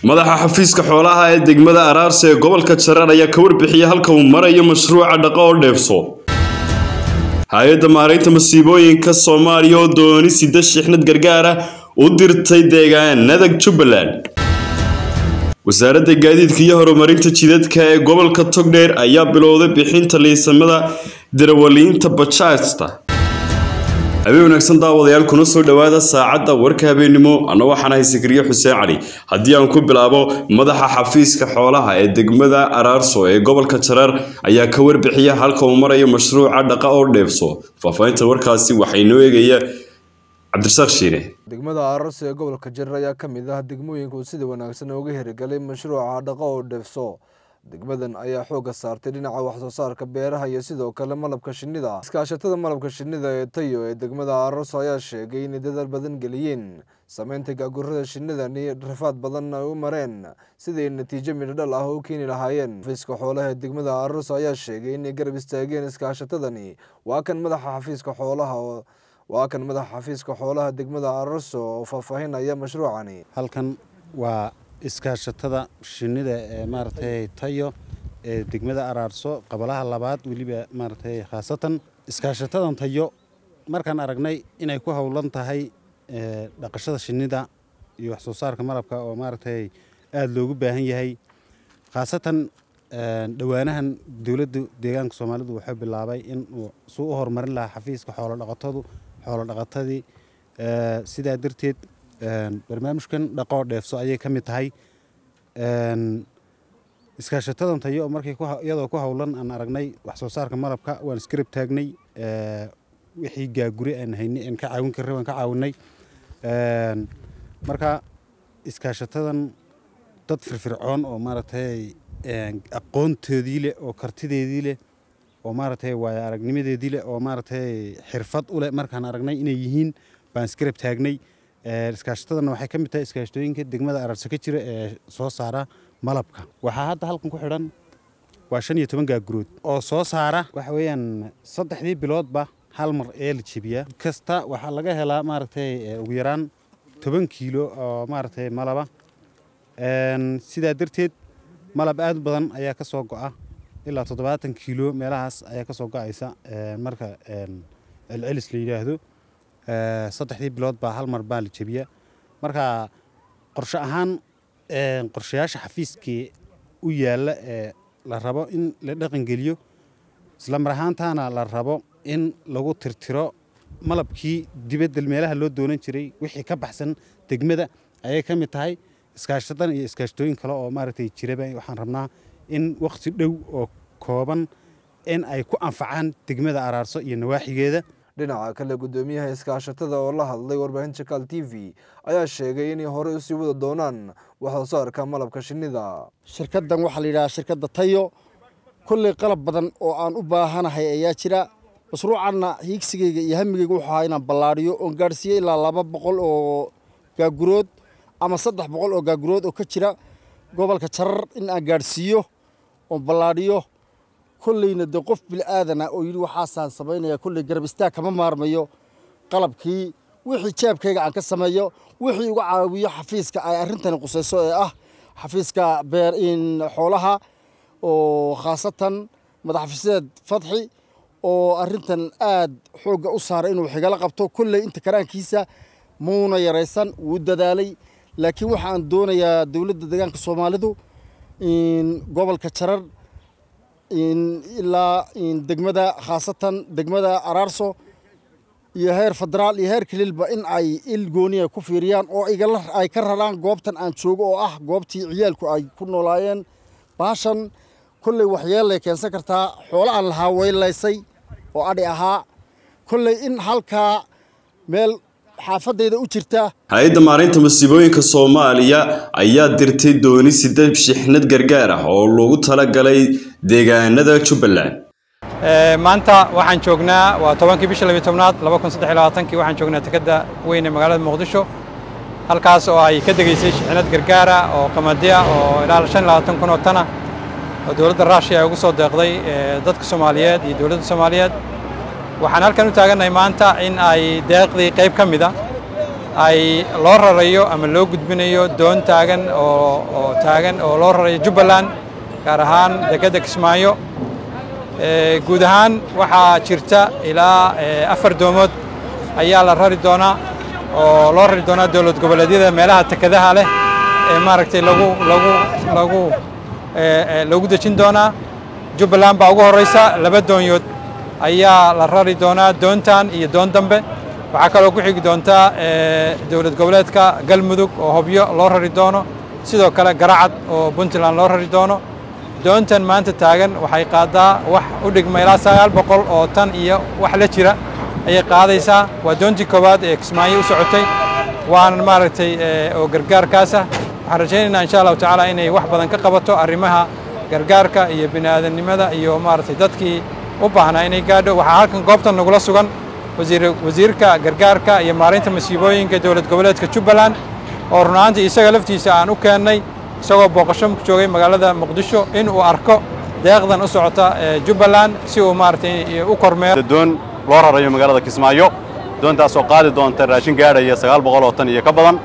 madaxa xafiiska xoolaha ee degmada araarse ee gobolka jarar ayaa ka warbixiyay halka uu marayo mashruuca dhaqo oo dheefso hay-adda maaraynta masiibooyinka soomaaliya oo dooni sida shixnad gargaara u dirtay deegaanada jubbaland wasaaradda gaadiidka iyo horumarinta jidadka ee gobolka togdheer ayaa bilowday bixinta liisamada darawaliinta bajaajta habeen wanaagsan daawadayaal kuna soo dhowaada saacadda warka habeennimo anna waxaan ahay sikriye xuseen cali haddii aan ku bilaabo madaxa xafiiska xoolaha ee degmada araarso ee gobolka jarar ayaa ka warbixiya halka uu marayo mashruuca dhaqa oo dheefso faahfaahinta warkaasi waxay noo eegaya cabdirasaaq shiine degmada aararso ee gobolka jarar ayaa ka mid ah degmooyinka uu sida wanaagsan uga hirgelay mashruuca dhaqo oo dheefso degmadan ayaa xoogga saartay dhinaca waxsoo saarka beeraha iyo sidoo kale malabka shinnida iskaashatada malabka shinnida ee tayo ee degmada aararso ayaa sheegay inay dadaal badan geliyeen sameynta gaagurada shinnidani rafaad badan ay u mareen siday natiijo midhodhal ah u keeni lahaayeen xafiiska xoolaha ee degmada aararso ayaa sheegay inay garab istaageen iskaashatadani waa kan madaxa xafiiska xoolaha waa kan madaxa xafiiska xoolaha degmada aararso oo faahfaahinaya mashruucani halkan waa iskaashatada shinnida ee maaragtay tayo ee degmada araarso qabalaha labaad weliba maaragtay khaasatan iskaashatadan tayo markaan aragnay inay ku howlan tahay dhaqashada shinnida iyo wax soo saarka malabka oo maaragtay aada loogu baahan yahay khaasatan dhowaanahan dowladda deegaanka soomaalidu wuxuu bilaabay in uu suu u horumarin lahaa xafiiska xoolodhaqatadu xoolodhaqatadii sidaa darteed barnaamijkan dhaqoo dheefso ayay ka mid tahay iskaashatadan tayo markay iyadoo ku howlan aan aragnay wax soo saarka malabka waan iskarab taagnay wixii gaagure aan haynay aan ka caawin karray waan ka caawinay marka iskaashatadan dad firfircoon oo maaragtay aqoontoodii leh oo kartideedii leh oo maaragtay waayo aragnimadeedii leh oo maaragtay xirfad u leh markaan aragnay inay yihiin baan iskarab taagnay iskaashatadana waxay ka mid tahay iskaashatooyinka degmada araarso ka jira ee soo saara malabka waxaa hadda halkan ku xidhan waa shan iyo toban gaagurood oo soo saara waxa weeyaan saddexdii biloodba hal mar ee la jebiyaa kasta waxaa laga helaa maaragtay ugu yaraan toban kiilo oo maaragtay malaba sidaa darteed malab aad u badan ayaa ka soo go'a ilaa toddobaatan kiilo meelahaas ayaa ka soo go'aysa marka celcelis la yidhaahdo saddexdii bilood baa hal mar baa la jebiyaa marka qorshe ahaan qorshayaasha xafiiskii u yaalla ee la rabo in la dhaqangeliyo isla mar ahaantaana la rabo in lagu tirtiro malabkii dibadda meelaha loo doonan jiray wixii ka baxsan degmada ayay ka mid tahay iskaashadan iyo iskaashatooyin kale oo maaragtay jiraba waxaan rabnaa in wakhti dhow oo kooban in ay ku anfacaan degmada araarso iyo nawaaxigeeda dhinaca kale guddoomiyaha iskaashatada oo la hadlay warbaahinta kaal t v ayaa sheegay inay horey usii wada doonaan waxsoo saarka malabka shinnida shirkaddan waxaa la yidhahaa shirkadda tayo kolley qalab badan oo aan u baahanahay ayaa jira mashruucanna hiigsigayga iyo hamigayga wuxuu ahaa inaan ballaadhiyo oon gaadhsiiyo ilaa laba boqol oo gaagurood ama saddex boqol oo gaagurood oo ka jira gobolka jarar in aan gaadhsiiyo oon ballaadhiyo kolleyna dee qof bil'aadana oo yidhi waxaasaan samaynaya kolley garab istaag kama maarmayo qalabkii wixii jeebkayga aan ka sameeyo wixii uga caawiyo xafiiska ay arrintani qusayso ee ah xafiiska beer xoolaha oo khaasatan madaxxafiiseed fadxi oo arrintan aad xoogga u saaray inuu xigalo qabto kolley inta karaankiisa muuna yaraysan wuu dadaalay laakiin waxa aan doonayaa dowladda deegaanka soomaalidu gobolka jarar ilaa degmada khaasatan degmada araarso iyo heer federaal iyo heer kaliilba in ay il gooniya ku fiiriyaan oo ay ka raraan goobtan aan joogo oo ah goobtii ciyaalku ay ku noolaayeen baashan kolley waxyeellay keensan kartaa xoolo aan lahaa weylaysay oo adhi ahaa kolley in halkaa meel xaafadayda u jirta hay-adda maaraynta masiibooyinka soomaaliya ayaa dirtay dooni sida shixnad gargaar ah oo loogu talagalay deegaanada jubbaland maanta waxaan joognaa waa tobankii bisha labiyo tobnaad laba kun saddex iyo labaatankii waxaan joognaa dekedda weyn ee magaalada muqdisho halkaas oo ay ka degaysay shixnad gargaara oo qamadiya oo ilaa shan iyo labaatan kun oo tana oo dowladda raashiya ay ugu soo deeqday dadka soomaaliyeed iyo dowladda soomaaliyeed waxaan halkan u taagannahay maanta in ay deeqdii qayb ka mida ay loo rarayo ama loo gudbinayo doon taagan oo oo taagan oo loo rarayo jubbaland gaar ahaan dekedda kismaayo guud ahaan waxaa jirta ilaa afar doomood ayaa la rari doonaa oo loo rari doonaa dowlad goboleedyada meelaha tekadaha leh ee maaragtay lagu lagu lagu lagu dejin doonaa jubbaland baa ugu horraysa laba doonyood ayaa la rari doonaa doontan iyo doon dambe waxaa kaloo ku xigi doontaa dowlad goboleedka galmudug oo hobyo loo rari doono sidoo kale garacad oo puntland loo rari doono doontan maanta taagan waxay qaadaa wax u dhigma ilaa sagaal boqol oo tan iyo wax la jira ayay qaadaysaa waa doontii koowaad ee kismaayo u socotay waana maaragtay oo gargaarkaasa waxaan rajaynaynaa insha allahu tacaala inay wax badan ka qabato arrimaha gargaarka iyo bini aadamnimada iyo maaragtay dadkii u baahnaa inay gaadho waxaa halkan goobtan nagula sugan wasiirka gargaarka iyo maareynta masiibooyinka dowlad goboleedka jubbaland oo runaantii isaga laftiisa aan u keennay isagoo booqasho joogay magaalada muqdisho in uu arko deeqdan u socota jubbaland si uu maaragtay u kormeero doon loo rarayo magaalada kismaayo doontaasoo qaadi doonta raashin gaadhaya sagaal boqol oo tan iyo ka badan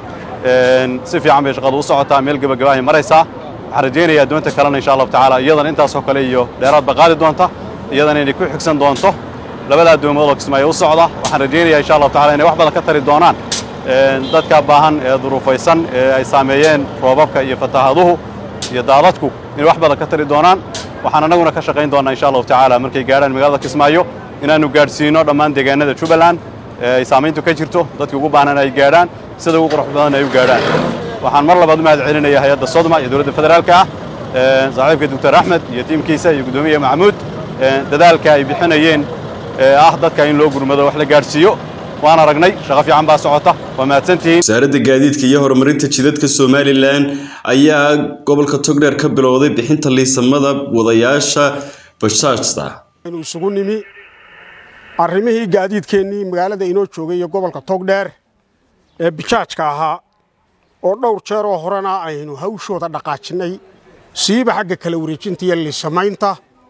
si fiican bay shaqadu u socotaa meel gebagabahay maraysaa waxaan rajaynayaa doonta kalena insha allahu tacaala iyadan intaasoo kale iyo dheeraadba qaadi doonta iyadana inay ku xigsan doonto labadaa doomood oo kismaayo u socda waxaan rajaynayaa insha allahu tacala inay wax badan ka tari doonaan dadka baahan ee duruufaysan ee ay saameeyeen roobabka iyo fataahaduhu iyo daadadku inay wax badan ka tari doonaan waxaan annaguna ka shaqayn doonnaa insha allahu tacaala markay gaadhaan magaalada kismaayo inaannu gaadhsiino dhammaan deegaanada jubbaland ee ay saamayntu ka jirto dadkii ugu baahnaan ay gaadhaan sida ugu qurux badan ay u gaadhaan waxaan mar labaad u mahad celinayaa hay-adda sodma iyo dowladda federaalka ah saaxiibka doctor axmed iyo tiimkiisa iyo guddoomiye maxamuud dadaalka ay bixinayeen ee ah dadka in loo gurmado wax la gaadhsiiyo waan aragnay shaqo fiican baa socota waa mahadsantihiin wasaaradda gaadiidka iyo horumarinta jidadka somalilan ayaa gobolka togdheer ka bilowday bixinta liisamada wadayaasha bajaajta inu isugu nimi arrimihii gaadiidkeennii magaalada inoo joogay iyo gobolka togdheer ee bijaajka ahaa oo dhowr jeer oo horena aynu hawshooda dhaqaajinnay siiba xagga kala wareejinta iyo liisamaynta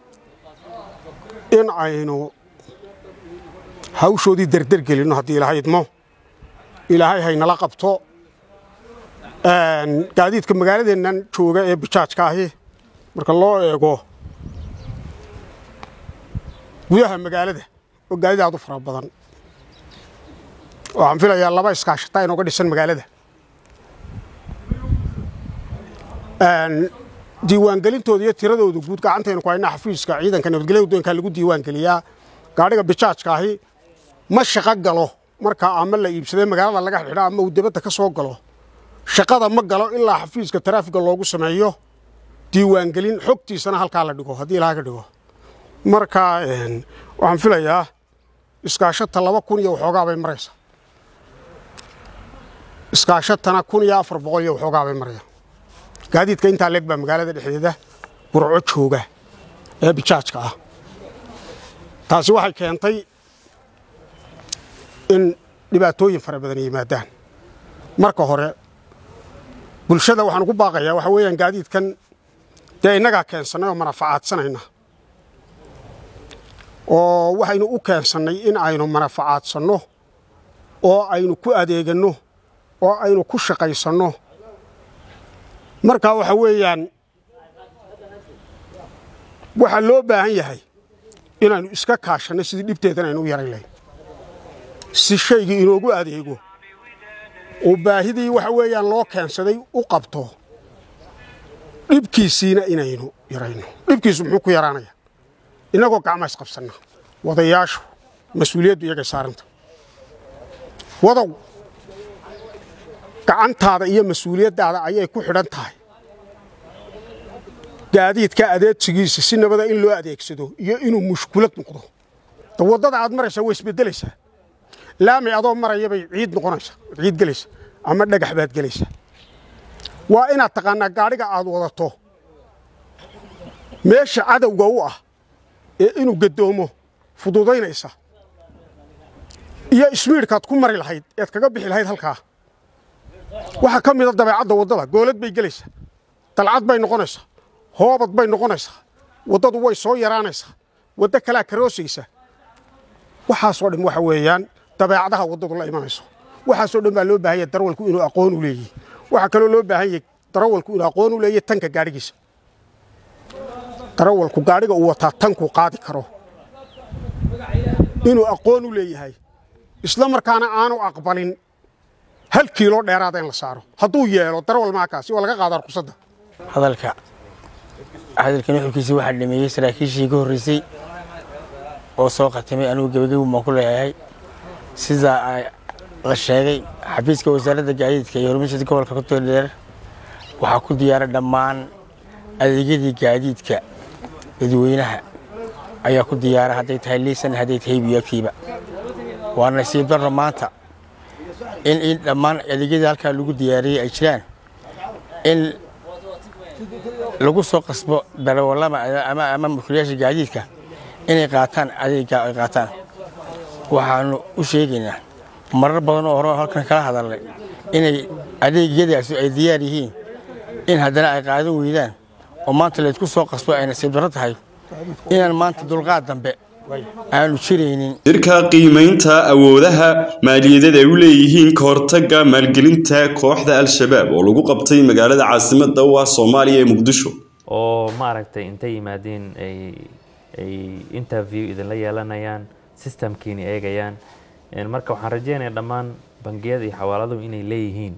in aynu hawshoodii derder gelinno haddii ilaahay idmo ilaahay haynala qabto gaadiidka magaaladeennan jooga ee bijaajka ahi marka loo eego gudaha magaalada oo gaadiid aad u fara badan waxaan filayaa laba iskaashataa inooga dhisan magaalada diiwaangelintooda iyo tiradooda guud gacantaynu ku haynaa xafiiska ciidanka nabadgelyada wadooyinka lagu diiwaangeliyaa gaadhiga bijaajka ahi ma shaqo galo marka ama la iibsadee magaalada laga xidho ama uu dibadda ka soo galo shaqada ma galo ilaa xafiiska taraafiga loogu sameeyo diiwaangelin xogtiisana halkaa la dhigo haddii ilaha ka dhigo marka waxaan filayaa iskaashata laba kun iyo waxoogaa bay maraysaa iskaashatana kun iyo afar boqol iyo waxoogaa bay maraya gaadiidka intaa leeg baa magaalada dhexdeeda burco jooga ee bijaajka ah taasi waxay keentay in dhibaatooyin fara badan yimaadaan marka hore bulshada waxaan ugu baaqayaa waxa weeyaan gaadiidkan dee innagaa keensannay oo manafacaadsanayna oo waxaynu u keensannay in aynu manafacaadsanno oo aynu ku adeeganno oo aynu ku shaqaysanno marka waxa weeyaan waxaa loo baahan yahay inaynu iska kaashanno sidii dhibteedan aynu u yarayn lahayn si shaygii inoogu adeego oo baahidii waxa weeyaan loo keensaday u qabto dhibkiisiina inaynu yarayno dhibkiisu muxuu ku yaraanayaa innagoo gacmaa isqabsanna wadayaashu mas-uuliyaddu iyagay saaranta wadow gacantaada iyo mas-uuliyaddaada ayay ku xidhan tahay gaadiidka adeegsigiisa si nabada in loo adeegsado iyo inuu mushkulad noqdo da waddada aad maraysaa way isbeddelaysaa laami adoo maraya bay ciid noqonaysaa ciid gelaysa ama dhagax baad gelaysaa waa inaad taqaannaa gaadhiga aad wadato meesha cadowga u ah ee inuu gaddoomo fududaynaysa iyo ismiidhkaad ku mari lahayd ead kaga bixi lahayd halkaa waxaa ka mida dabeecadda waddada goolad bay gelaysaa dalcad bay noqonaysaa hoobad bay noqonaysaa waddadu way soo yaraanaysaa waddo kalaa karoosaysa waxaasoo dhan waxa weeyaan dabeecadaha waddadu la imanayso waxaasoo dhan baa loo baahan yahay darawalku inuu aqoon u leeyahy waxaa kaloo loo baahan yahay darawalku inuu aqoon u leeyahy tanka gaadhigiisa darawalku gaadhiga uu wataa tankuu qaadi karo inuu aqoon u leeyahay isla markaana aanu aqbalin hal kiilo dheeraada in la saaro hadduu yeelo darawal maakaasi waa laga qaadaa ruqsadda hadalka hadalkan wuxuukiisa waxaa dhameeyey saraakiishii ka horreysay oo soo khatimay anigu gebagabu baan ku leeyahay sidaa la sheegay xafiiska wasaaradda gaadiidka iyo horumarsada gobolka kutodheer waxaa ku diyaara dhammaan adeegyadii gaadiidka dadweynaha ayaa ku diyaara hadday tahay liisan hadday tahay biyokiiba waa nasiib darro maanta in in dhammaan adeegyadii halkaa lagu diyaariyey ay jiraan in lagu soo qasbo darawallama ama ama mulkiilayaasha gaadiidka inay qaataan adeegga ay qaataan waxaanu u sheegaynaa marar badan oo hore halkan kala hadalnay inay adeegyadaasi ay diyaar yihiin in haddana ay qaadan weydaan oo maanta laydku soo qasbo ay nasiib darro tahay inaan maanta dulqaad dambe aanu jiraynin shirka qiimaynta awoodaha maaliyadeed ay u leeyihiin ka hortagga maalgelinta kooxda al-shabaab oo lagu qabtay magaalada caasimadda u ah soomaaliya ee muqdisho oo maaragtay intay yimaadeen ay ay interview idinla yeelanayaan systemkiina eegayaan marka waxaan rajeynayaa dhammaan bangiyada iyo xawaaladuhu inay leeyihiin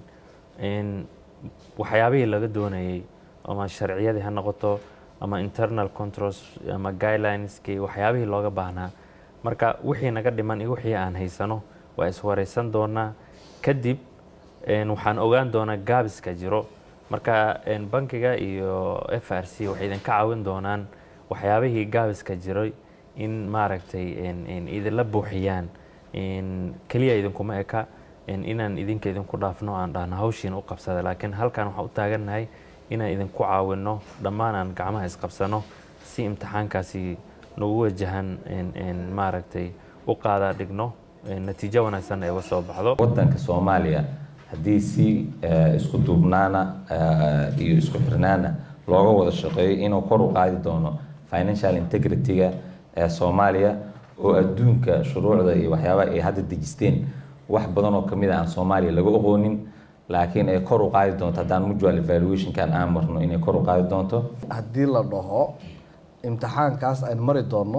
waxyaabihii laga doonayay ama sharciyadii ha noqoto ama internal controls ama guidelineski waxyaabihii looga baahnaa marka wixii naga dhiman iyo wixii aan haysano waa iswareysan doonaa kadib waxaan ogaan doonaa gaabiska jiro marka bankiga iyo f r c waxay idinka caawin doonaan waxyaabihii gaabiska jiray in maaragtay idinla buuxiyaan keliya idinkuma eka inaan idinka idinku dhaafno aan dhahno hawshiina u qabsada laakiin halkan waxaan u taagannahay inaan idinku caawinno dhammaan aan gacmaha isqabsano si imtixaankaasi nagu wajahan maaragtay u qaadaa dhigno natiijo wanaagsan ay uga soo baxdo wadanka soomaaliya haddii si isku duubnaana iyo isku xirnaana looga wada shaqeeyo inuu kor u qaadi doono financial integrity-ga ee soomaaliya oo adduunka shuruucda iyo waxyaabaha ay hadda dejisteen wax badan oo kamid a aan soomaaliya laga oqoonin laakiin ay kor u qaadi doonto haddaan mutual evaluationkan aan marno inay kor u qaadi doonto haddii la dhaho imtixaankaas aynu mari doonno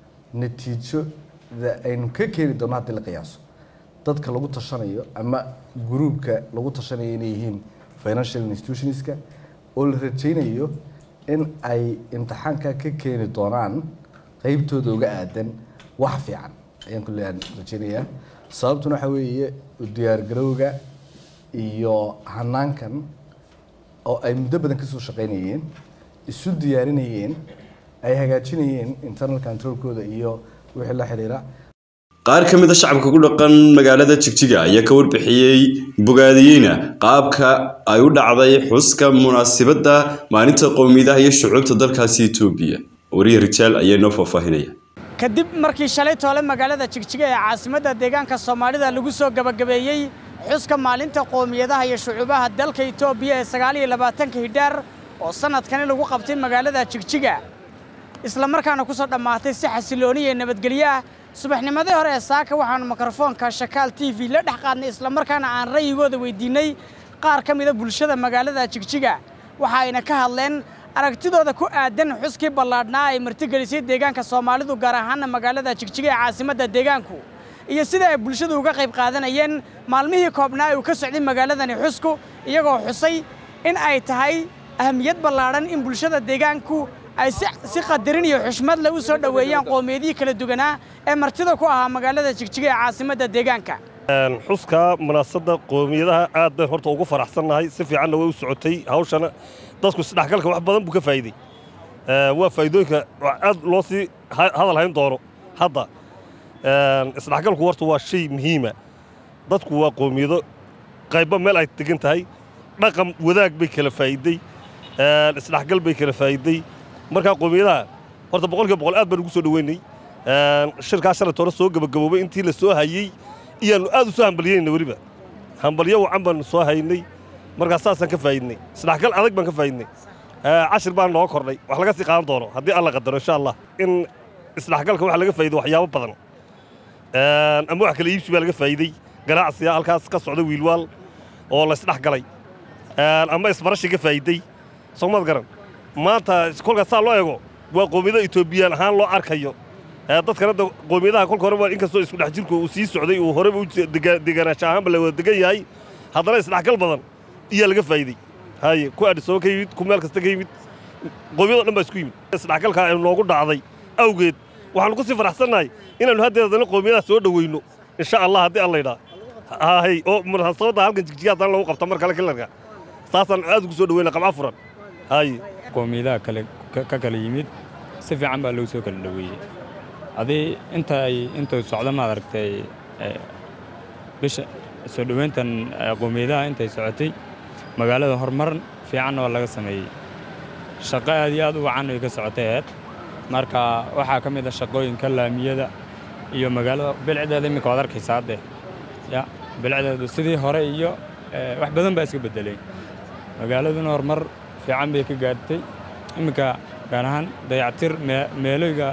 natiijada aynu ka keeni doonno haddii la qiyaaso dadka lagu tashanayo ama gruubka lagu tashanayo inay yihiin financial institutionska oo la rajaynayo in ay imtixaanka ka keeni doonaan qeybtooda uga aadan wax fiican ayaan kulle rajaynayaa sababtuna waxaa weeye diyaargarowga iyo hanaankan oo ay muddo badan kasoo shaqaynayeen isu diyaarinayeen ay hagaajinayeen internal controlkooda iyo wixii la xiriira qaar ka mid a shacabka ku dhaqan magaalada jigjiga ayaa ka warbixiyey bogaadiyeyna qaabka ay u dhacday xuska munaasabadda maalinta qowmiyadaha iyo shucuubta dalkaasi etoobiya wariye rijaal ayaa inoo faahfaahinaya kadib markii shalay toole magaalada jigjiga ee caasimadda deegaanka soomaalida lagu soo gebagabeeyey xuska maalinta qowmiyadaha iyo shucuubaha dalka etoobiya ee sagaal iyo labaatanka hidhaar oo sannadkani lagu qabtay magaalada jigjiga islamarkaana ku soo dhammaatay si xasilooni iyo nabadgelyo ah subaxnimadii hore ee saaka waxaannu mikrofoonka shakaal t v la dhex qaadnay islamarkaana aan ra'yigooda weydiinnay qaar ka mida bulshada magaalada jigjiga waxa ayna ka hadleen aragtidooda ku aadan xuskii ballaadhnaa ay martigelisay deegaanka soomaalidu gaar ahaana magaalada jigjiga ee caasimadda deegaanku iyo sida ay bulshadu uga qayb qaadanayeen maalmihii koobnaa uu ka socday magaaladani xusku iyagoo xusay in ay tahay ahamiyad ballaadhan in bulshada deegaanku ay si qadarin iyo xushmad leh u soo dhoweeyaan qoomiyadihii kala duwanaa ee martida ku ahaa magaalada jigjiga ee caasimadda deegaanka xuska munaasabadda qoomiyadaha aad bayn horta ugu faraxsannahay si fiicanna way u socotay hawshana dadku isdhexgalka wax badan buu ka faa'iidey waa faa'iidooyinka aad loo sii hadal hayn doono hadda isdhexgalku horta waa shay muhiima dadku waa qoomiyado qayba meel ay degan tahay dhaqan wadaag bay kala faa'iidey isdhexgal bay kala faa'iidey markaa qoomiyadaha horta boqolkiiba boqol aad baan ugu soo dhoweynay shirkaa shalayt hore soo gebagaboobay intii la soo hayey iyaannu aad u soo hambalyeynayna weliba hambalyo wacan baannu soo haynay markaa saasaan ka faa'iidnay isdhexgal adag baan ka faa'iidnay cashir baan noo kordhay wax laga sii qaadan doono haddii alla qadaro insha allah in isdhexgalka waxa laga faa'iiday waxyaabo badan ama wax kala iibsi baa laga faa'iidey ganacsiga halkaas ka socda wiilwaal oo laysdhex galay ama isbarashi ka faa'iiday soomad garan maanta kolka saa loo eego waa qoomiyada etoobiyaan ahaan loo arkayo dadkana qoomiyadaha kolka horeba inkastoo isku dhex jirku uu sii socday uu horeba deganaansha ahaanba la wada degan yahay haddana isdhexgal badan iyaa laga faa'iiday haye ku adhisoo ka yimid ku meel kasta ka yimid qoomiyado dhan baa isku yimid isdhexgalka aynu noogu dhacday awgeed waxaanu ku sii faraxsannahay inaannu haddeed haddana qoomiyadaha soo dhoweyno insha allah haddii alla yidhaa hay oo munaasabadda halkan jigjiga haddana lagu qabta mar kale kilarka saasaan aad ugu soo dhoweyna qabca furan haye qoomiyadaha kale ka kala yimid si fiican baa loogu soo kala dhoweeyey adii inta ay intuu socdo maad aragtay bisha soo dhoweyntan qoomiyadaha intay socotay magaalada horumar fiicanna waa laga sameeyey shaqo aad iyo aad u wacan ay ka socotay aheyd marka waxaa ka mid a shaqooyinka laamiyada iyo magaalada bilcdeeda iminka waad arkaysaa hadde ya bilcdeedu sidii hore iyo wax badan baa iska beddelay magaaladuna horumar fiican bay ka gaartay iminka gaar ahaan dayactir meelooyga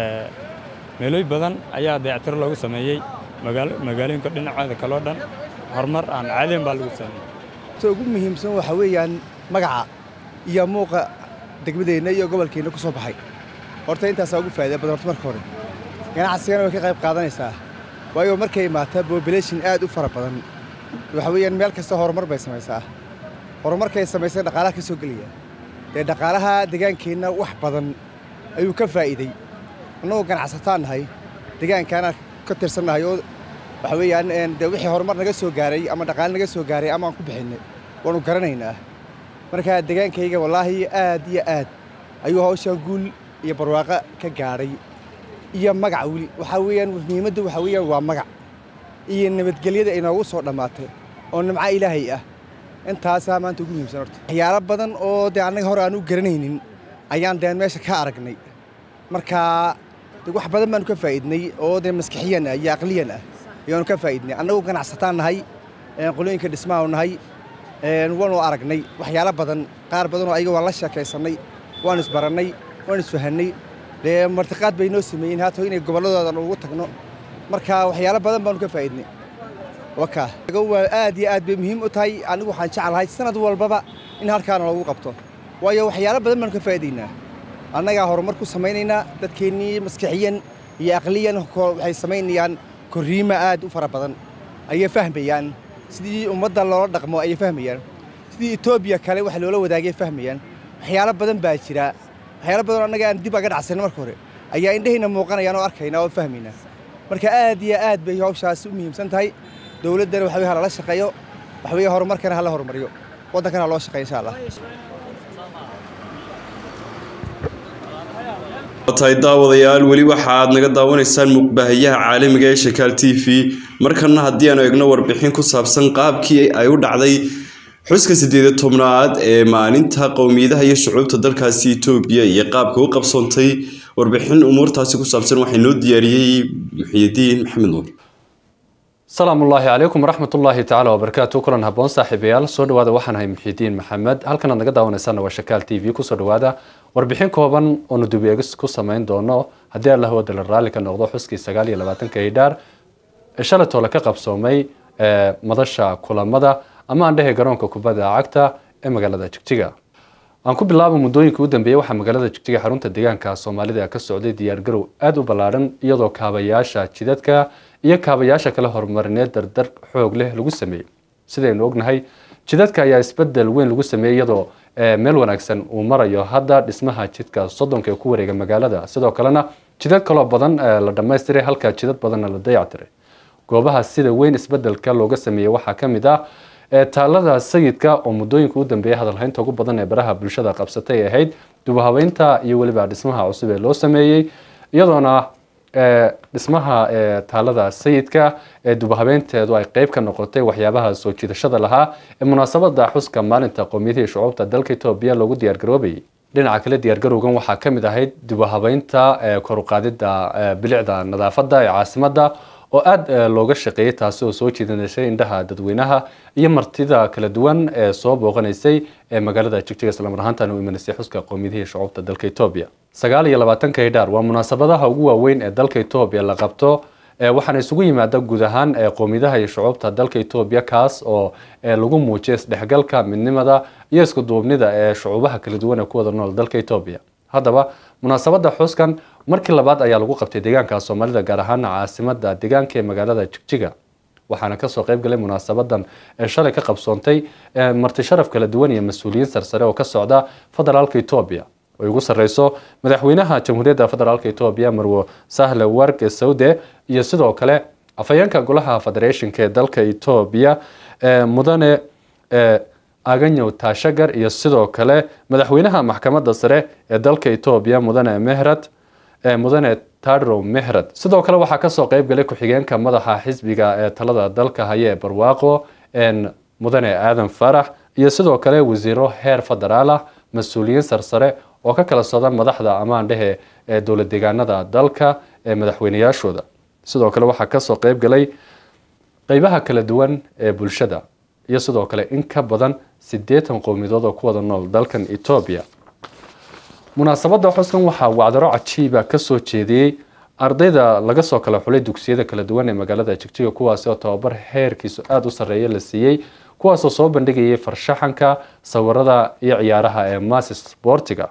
meelooy badan ayaa dayactir loogu sameeyey magaalooyinka dhinacooda kaloo dhan horumar aan caadiyan baa lagu sameeyey ta ugu muhiimsan waxaa weeyaan magaca iyo muuqa degmadeenna iyo gobolkeenna ku soo baxay horta intaasaa ugu faa'iida badan horta marka hore ganacsigana way ka qayb qaadanaysaa waayo markay imaataa bobulashin aad u fara badan waxa weeyaan meel kasta horumar bay samaysaa horumarkay samaysay dhaqaalaha ka soo gelaya dee dhaqaalaha degaankeenna wax badan ayuu ka faa'iiday annagoo ganacsataan nahay degaankaana ka tirsannahay oo waxa weeyaan dee wixii horumar naga soo gaaray ama dhaqaale naga soo gaaray ama aan ku bixinnay waannu garanaynaa marka degaankayga wallaahi aad iyo aad ayuu hawshaan guul iyo barwaaqo ka gaadhay iyo magac weli waxaa weeyaan muhiimadda waxaa weeyaan waa magac iyo nabadgelyada inoogu soo dhammaatay oo nimco ilaahay ah intaasaa maanta ugu muhiimsan horta waxyaalo badan oo dee annaga hore aan u garanaynin ayaan deen meesha ka aragnay marka de wax badan baanu ka faa'iidnay oo dee maskixiyan ah iyo aqliyan ah ayaanu ka faa'iidnay annagu ganacsataan nahay qolooyinka dhismaanu nahay waanu aragnay waxyaalo badan qaar badanoo ayaga waan la sheekaysannay waanu isbarannay waanu isfahannay dee martiqaad bay noo sameeyeen haata inay gobolladooda ugu tagno marka waxyaalo badan baanu ka faa'iidnay waka waa aad iyo aad bay muhiim u tahay anigu waxaan jeclahay sanad walbaba in halkaana loogu qabto waayo waxyaalo badan baanu ka faa'iidaynaa annagaa horumar ku samaynaynaa dadkeennii maskixiyan iyo aqliyan waxay samaynayaan korriimo aad u fara badan ayay fahmayaan sidii ummadda loola dhaqmo ayay fahmayaan sidii etoobiya kale wax loola wadaagay fahmayaan waxyaalo badan baa jira waxyaalo badan annaga aan dib aga dhacsanay marka hore ayaa indhahayna muuqanayaan oo arkaynaa oo fahmaynaa marka aad iyo aad bay hawshaasi u muhiimsan tahay dowladdana waxa weye ha lala shaqeeyo waxa weeye horumarkana ha la horumariyo waddankana ha loo shaqeeyo insha allah tahay daawadayaal weli waxa aad naga daawanaysaan muuqbaahayaha caalamiga ee shakaal t v markana haddii aanu egno warbixin ku saabsan qaabkii ay u dhacday xuska sideeda tobnaad ee maalinta qowmiyadaha iyo shucuubta dalkaasi etoobiya iyo qaabka u qabsoontay warbixin umuurtaasi ku saabsan waxaa noo diyaariyey muxiyidiin maxamed nuur asalaamu ullaahi calaykum waraxmatullaahi tacaala wabarakaatu kulan haboon saaxiibayaal soo dhawaada waxaan ahay muxiidiin maxamed halkan aad naga daawanaysaana waa shakaal t v kusoo dhawaada warbixin kooban oonu dib eegis ku samayn doono haddii allah wadala raalli ka noqdo xuskii sagaal iyo labaatanka idhaar ee shalaytoole ka qabsoomay madasha kulamada ama aan dhehe garoonka kubadda cagta ee magaalada jigjiga aan ku bilaabo muddooyinka u dambeeyey waxaa magaalada jigjiga xarunta deegaanka soomaalida ka socday diyaargarow aada u ballaadhan iyadoo kaabayaasha jidadka iyo kaabayaasha kale horumarineed dardar xoog leh lagu sameeyey sidaynu ognahay jidadka ayaa isbedel weyn lagu sameeyey iyadoo meel wanaagsan uu marayo hadda dhismaha jidka soddonka ee ku wareega magaalada sidoo kalena jidad kaloo badan la dhammaystiray halka jidad badanna la dayactiray goobaha sida weyn isbedelka looga sameeyey waxaa ka mid ah taalada sayidka oo muddooyinka u dambeeyay hadalhaynta ugu badan ee baraha bulshada qabsatay ahayd dubahabeynta iyo weliba dhismaha cusub ee loo sameeyey iyadoona dhismaha taalada sayidka ee dubahabeynteedu ay qeyb ka noqotay waxyaabaha soo jiidashada lahaa ee munaasabada xuska maalinta qowmiyadihii shucuubta dalka etoobiya loogu diyaargaroobayay dhinaca kale diyaargarowgan waxaa ka mid ahayd dubahabeynta koruqaadida bilicda nadaafada ee caasimada oo aada looga shaqeeyey taasi oo soo jiidanashay indhaha dadweynaha iyo martida kala duwan ee soo booqanaysay ee magaalada jigjiga islamar ahaantan u imaneysay xuska qowmiyadihii shucuubta dalka etoobiya sagaal iyo labaatanka hidhaar waa munaasabadaha ugu waaweyn ee dalka etoobiya la qabto waxaana isugu yimaada guud ahaan qowmiyadaha iyo shucuubta dalka etoobiya kaas oo lagu muujiya isdhexgalka midnimada iyo isku duubnida ee shucuubaha kala duwan ee ku wada nool dalka etoobiya haddaba munaasabada xuskan markii labaad ayaa lagu qabtay deegaanka soomaalida gaar ahaana caasimada deegaanka ee magaalada jigjiga waxaana kasoo qayb galay munaasabadan ee shalay ka qabsoontay marti sharaf kala duwan iyo mas-uuliyiin sarsare oo ka socda federaalka etoobiya ay ugu sareyso madaxweynaha jamhuuriyadda federaalka etoobiya marwo sahle warge saude iyo sidoo kale afhayeenka golaha federationka ee dalka etoobiya mudane aganyow taashagar iyo sidoo kale madaxweynaha maxkamadda sare ee dalka etoobiya mudane mehrad mudane tadrow mehrad sidoo kale waxaa kasoo qayb galay ku-xigeenka madaxa xisbiga ee talada dalka haya ee barwaaqo mudane aadan farax iyo sidoo kale wasiiro heer federaal ah mas-uuliyiin sarsare oo ka kala socda madaxda amaandhehe ee dowlad deegaanada dalka ee madaxweynayaashooda sidoo kale waxaa kasoo qayb galay qeybaha kala duwan ee bulshada iyo sidoo kale in ka badan siddeetan qowmiyadood oo ku wada nool dalkan etoobiya munaasabada xuskan waxaa wacdaro cajiiba kasoo jeediyey ardayda laga soo kala xulay dugsiyada kala duwan ee magaalada jigjiga kuwaasi oo tababar heerkiisu aada u sarreeya la siiyey kuwaasoo soo bandhigayay farshaxanka sawirada iyo ciyaaraha ee masis sportiga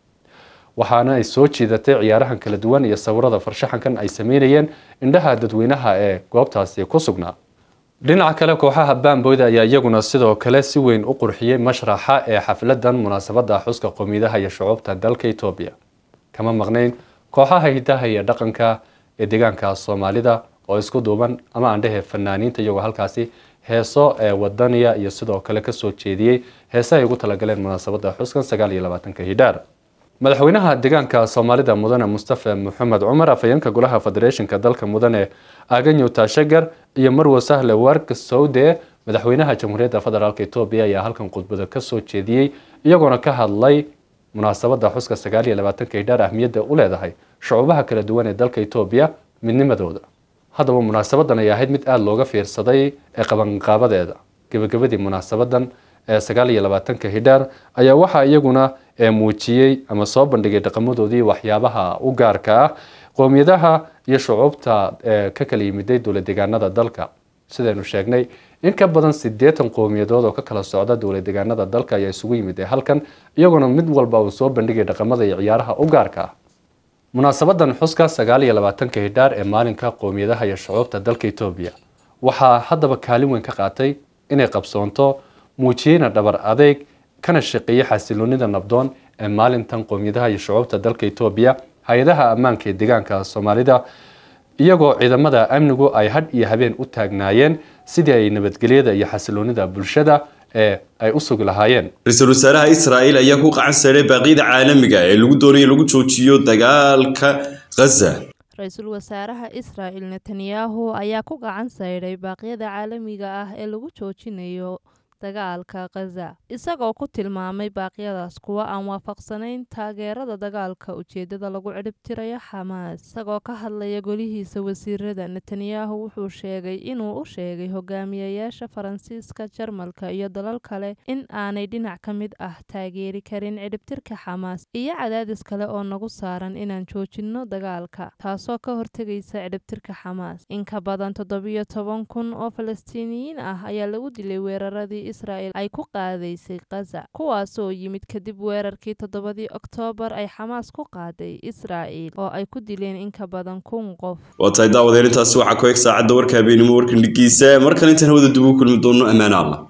waxaana ay soo jiidatay ciyaarahan kala duwan iyo sawirada farshaxankan ay sameynayeen indhaha dadweynaha ee goobtaasi ku sugnaa dhinaca kale kooxaha baamboyda ayaa iyaguna sidoo kale si weyn u qurxiyey mashraxa ee xafladan munaasabada xuska qowmiyadaha iyo shucuubta dalka etoobiya kama maqnayn kooxaha hidaha iyo dhaqanka ee deegaanka soomaalida oo isku duuban ama aandhehe fanaaniinta iyagoo halkaasi heeso ee wadaniya iyo sidoo kale kasoo jeediyey heese ay ugu talagaleen munaasabada xuskan sagaal iyo labaatanka hidhaar madaxweynaha deegaanka soomaalida mudane mustafa maxamed cumar afhayeenka golaha federationka dalka mudane aganyow taashagar iyo marwo sahle wark saude madaxweynaha jamhuuriyadda federaalk etoobiya ayaa halkan khudbada kasoo jeediyey iyagoona ka hadlay munaasabada xuska sagaal iyo labaatanka hidhaar ahmiyadda u leedahay shucuubaha kala duwan ee dalka etoobiya midnimadooda haddaba munaasabadan ay ahayd mid aada looga fiirsaday ee qabanqaabadeeda gebagabadii munaasabadan ee sagaal iyo labaatanka hidhaar ayaa waxaa iyaguna muujiyey ama soo bandhigay dhaqamadoodii waxyaabaha u gaarka ah qowmiyadaha iyo shucuubta ka kala yimiday dowlad deegaanada dalka sidaynu sheegnay in ka badan siddeetan qowmiyadood oo ka kala socda dowlad deegaanada dalka ayaa isugu yimid ee halkan iyagoona mid walba uu soo bandhigay dhaqamada iyo ciyaaraha u gaarka ah munaasabadan xuska sagaal iyo labaatanka hidhaar ee maalinka qowmiyadaha iyo shucuubta dalka etoobiya waxaa haddaba kaalin weyn ka qaatay inay qabsoonto muujiyeyna dhabar adeeg kana shaqeeyey xasiloonida nabdoon ee maalintan qowmiyadaha iyo shucuubta dalka etoobiya hay-adaha ammaanka ee deegaanka soomaalida iyagoo ciidamada amnigu ay hadh iyo habeen u taagnaayeen sidii ay nabadgelyada iyo xasiloonida bulshada ee ay u sugi lahaayeen ra-iisul wasaaraha israa'iil ayaa ku qacan saaray baaqyada caalamiga ee lagu doonayo lagu joojiyo dagaalka ghaza ra-iisul wasaaraha israa'il netanyahu ayaa ku gacan sayday baaqyada caalamiga ah ee lagu joojinayo dagaalka khaza isagoo ku tilmaamay baaqyadaas kuwa aan waafaqsanayn taageerada dagaalka ujeedada lagu cidhibtirayo xamaas isagoo ka hadlaya golihiisa wasiirada netanyahu wuxuu sheegay inuu u sheegay hogaamiyayaasha faransiiska jarmalka iyo dalal kale in aanay dhinac ka mid ah taageeri karin cidhibtirka xamaas iyo cadaadis kale oo nagu saaran inaan joojinno dagaalka taasoo ka hortegaysa cidhibtirka xamaas in ka badan toddobiyo toban kun oo falastiiniyiin ah ayaa lagu dilay weeraradii israel ay ku qaadaysay khaza kuwaasoo yimid kadib weerarkii toddobadii oktoobar ay xamaas ku qaaday israa'il oo ay ku dileen in ka badan kun qof waa tahay daawadeen intaasi waxaa ku eg saacadda warka habeenimo warkan dhigiisa markan intaan hawada dib ugu kulmi doono ammaan allah